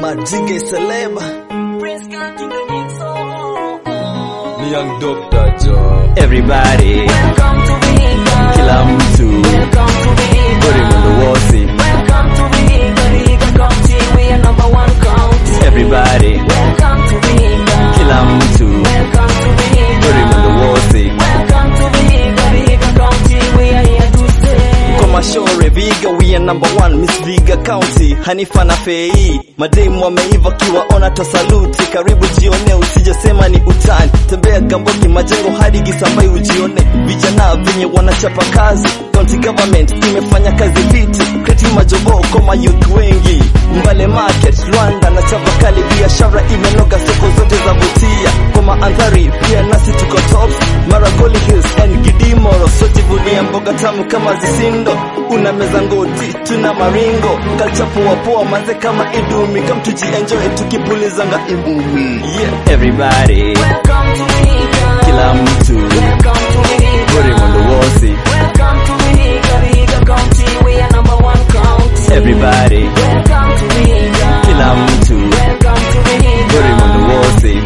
Madinge Seleba ni young doctor jo Everybody, kila mtu, buri mundu wosi. Everybody, kila mtu, buri mundu wosi. Komashore Viga, we are number one, Miss Viga County, Hanifa na Fei, mademu wameiva kiwaona tasaluti, karibu jione, usijasema ni utani, tembea Gamboki majengo hadi Gisambai ujione, vijana venye wanachapa kazi, county government imefanya kazi viti, kreti majobo koma youth wengi, Mbale market, Rwanda na Chavakali, biashara imenoga, soko zote za vutia, kwa maandhari pia nasi tuko tops, Maragoli Hills and Gidimoro, sojivunia mboga tamu kama zisindo, una meza ngoti, tuna maringo, kalcha poa poa, manze kama idumi, kam tujienjoy tukipulizanga imumi, yeah. Everybody, kila mtu, buri mundu wosi, everybody, kila mtu, buri mundu wosi.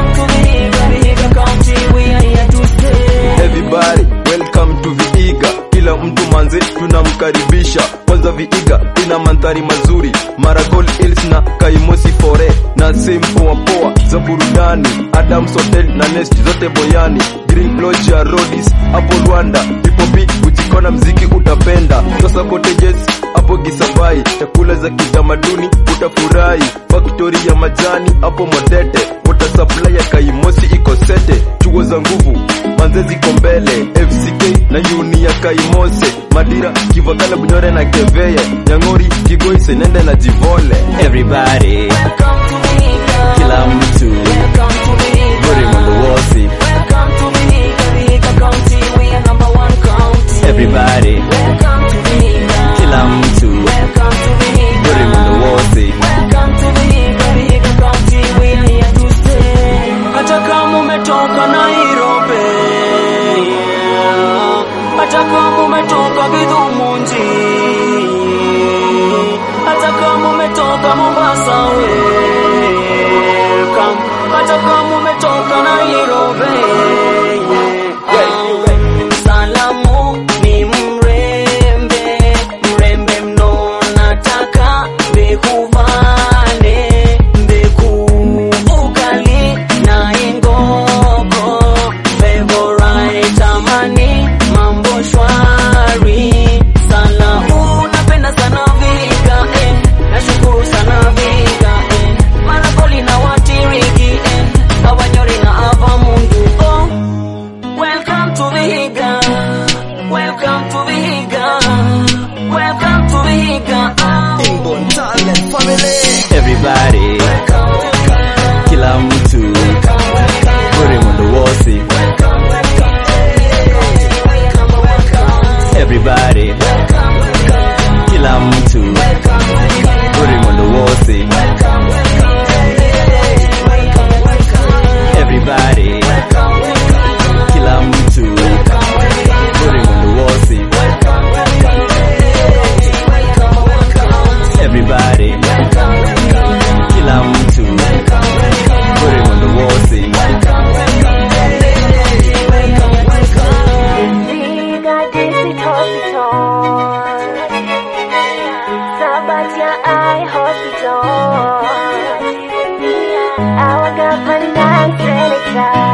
everybody welcome to viiga kila mtu manze tunamkaribisha kwanza viiga ina mandhari mazuri maragol hills na kaimosi fore na sehemu poa poa za burudani adams hotel na nest zote boyani green lodge ya rodis hapo rwanda pipopi kujikona mziki utapenda sasa cottages hapo gisabai chakula za kitamaduni utafurahi faktori ya majani hapo modete water supply ya kaimosi iko sete chuo za nguvu manze ziko mbele fck na uni ya kaimose madira kivakala bunyore na keveye nyang'ori kigoi senende na jivole Everybody, kila mtu, buri mundu wosi. Everybody, kila mtu, buri mundu wosi. hata kama umetoka Nairobi, hata kama umetoka Githumunji, hata kama umetoka Mombasa, welcome. hata kama umetoka Nairobi, salamu ni mrembe, mrembe mno, nataka mbekuvane mbeku ugali na ingogo favorite amani mambo shwari sana unapenda sana viga eh. nashukuru sana viga eh. maragoli na watiriki eh. kawanyori na ava mundu oh. welcome to viga welcome to viga welcome to viga oh. Inborn Talent Family Everybody, kila mtu, buri mundu wosi. Everybody, kila mtu, buri mundu wosi. Everybody, kila mtu, buri mundu wosi. Everybody, kila mtu, buri mundu wosi. Sabatia Eye Hospital. Our government selector.